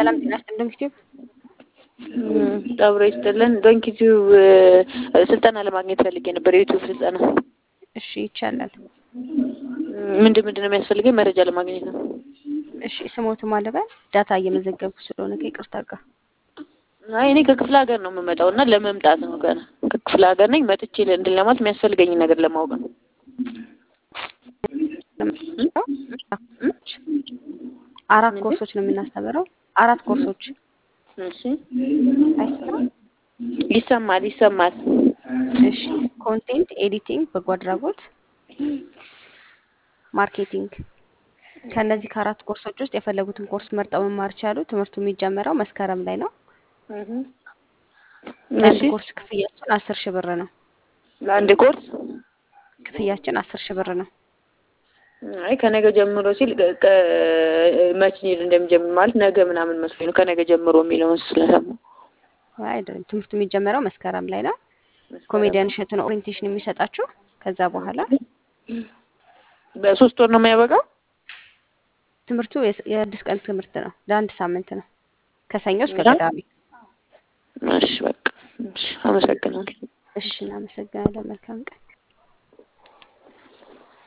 ሰላም ጤና ይስጥልን ዩቲዩብ አብሮ ይስጥልን። ዶንኪ ቲዩብ ስልጠና ለማግኘት ፈልጌ ነበር፣ የዩቲዩብ ስልጠና። እሺ ይቻላል። ምንድን ምንድን ነው የሚያስፈልገኝ? መረጃ ለማግኘት ነው። እሺ ስሞቱ ማለበል ዳታ እየመዘገብኩ ስለሆነ ከይቅርታ ጋር አይ እኔ ከክፍለ ሀገር ነው የምመጣው እና ለመምጣት ነው ገና ከክፍለ ሀገር ነኝ። መጥቼ እንድን ለማለት የሚያስፈልገኝ ነገር ለማወቅ ነው። አራት ኮርሶች ነው የምናስተምረው። አራት ኮርሶች እሺ አይሰማም? ይሰማል ይሰማል። እሺ ኮንቴንት ኤዲቲንግ፣ በጎ አድራጎት፣ ማርኬቲንግ። ከእነዚህ ከአራት ኮርሶች ውስጥ የፈለጉትን ኮርስ መርጠው መማር ይችላሉ። ትምህርቱ የሚጀመረው መስከረም ላይ ነው። ለአንድ እሺ ኮርስ ክፍያችን አስር ሺህ ብር ነው። ለአንድ ኮርስ ክፍያችን አስር ሺህ ብር ነው። አይ ከነገ ጀምሮ ሲል ከ- ከ- መች እንደሚጀምር ማለት ነገ ምናምን መስሎኝ ነው። ከነገ ጀምሮ የሚለውን ስለሰማሁ አይ አይደለም፣ ትምህርቱ የሚጀመረው መስከረም ላይ ነው። ኮሜዲያን እሸቱ ነው ኦሪንቴሽን የሚሰጣችሁ። ከዛ በኋላ በሶስት ወር ነው የሚያበቃው። ትምህርቱ የስ- የስድስት ቀን ትምህርት ነው። ለአንድ ሳምንት ነው፣ ከሰኞ እስከ እና? ቅዳሜ። እሺ በቃ እሺ፣ አመሰግናለሁ። እሺ እናመሰግናለን። መልካም ቀን